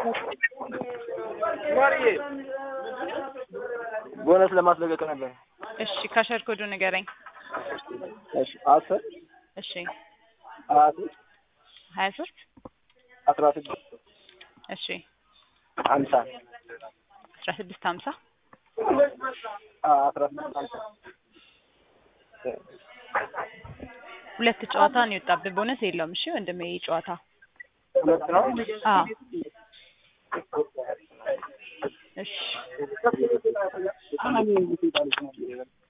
ቦነስ ለማስለቀቅ ነበር። እሺ ካሸር ኮዱ ንገረኝ። እሺ አስር እሺ ሀያ ሶስት ሀያ ሶስት አስራ ስድስት እሺ ሀምሳ አስራ ስድስት ሀምሳ አስራ ስድስት ሀምሳ ሁለት ጨዋታ ነው የወጣብህ። ቦነስ የለውም። እሺ ወንድሜ ይህ ጨዋታ ሁለት ነው። አዎ እሺ